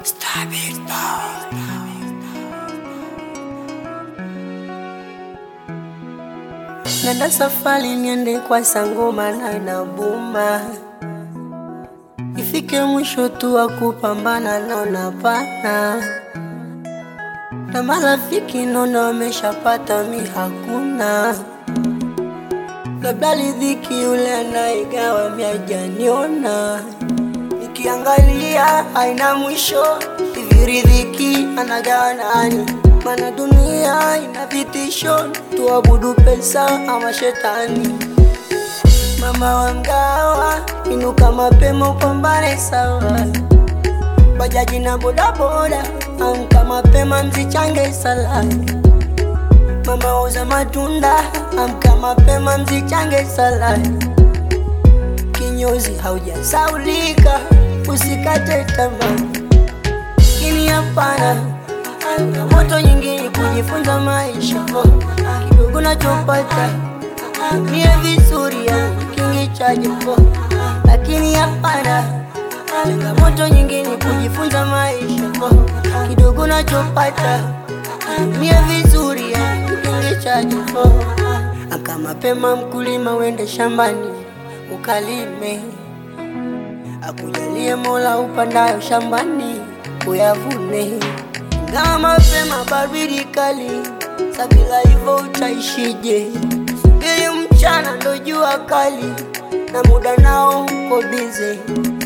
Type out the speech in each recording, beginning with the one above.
Nenda safari niende kwa sangoma na inabuma, ifike mwisho tu wa kupambana naona pana, na marafiki naona wameshapata, mi hakuna. Labda ridhiki yule anaigawa mi hajaniona, nikiangalia haina mwisho, hivi ridhiki anagawa nani? Mana dunia ina vitisho, tuabudu pesa ama shetani. Mama wa mgawa, inuka mapema upambane sawa. Bajaji na bodaboda, amka mapema mzichange sala. Mama wauza matunda, amka mapema mzichange sala. Kinyozi haujasaulika, usikate tamaa. Kini hapana moto nyingine kujifunza maisha kidogo nachopata mie vizuri ya kingi cha jimbo, lakini hapana moto nyingine kujifunza maisha kidogo nachopata mie vizuri ya kingi cha jimbo. Amka mapema mkulima, wende shambani ukalime, akujalie Mola upandayo shambani uyavune kama mapema baridi kali, sabila hivyo utaishije? Ili mchana ndo jua kali, na muda nao uko bize,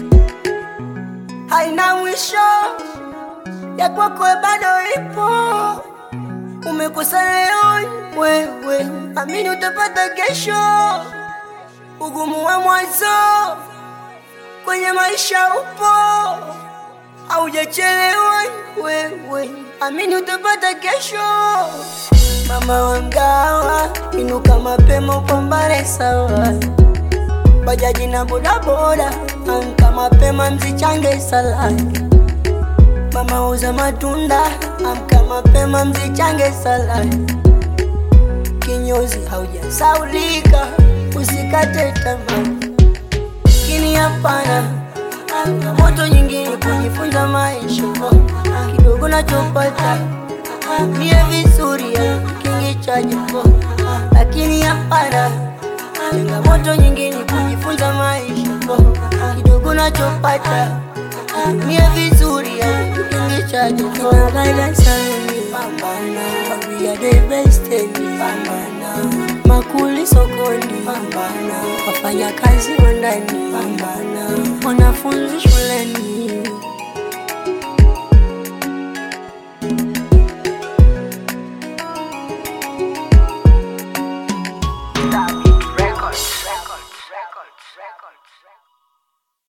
haina mwisho ya kwako bado ipo. Umekosa leo wewe, amini utapata kesho. Ugumu wa mwanzo kwenye maisha upo Haujachelewa wewe, amini utapata kesho. Mama wa mgawa, inuka mapema upambane sawa. Bajaji na bodaboda, amka mapema mzichange sala. Mama uza matunda, amka mapema mzichange sala. Kinyozi haujasaulika, usikate tamaa. Kini hapana moto nyingine kujifunza maisha kidogo nachopata mie vizuri ya kingi cha jimbo, lakini hapana moto nyingine kujifunza maisha kidogo nachopata mie vizuri ya kingi cha jimbo. Pambana, we are the best pambana, makuli sokoni pambana, wafanya kazi wa ndani pambana, wanafunzi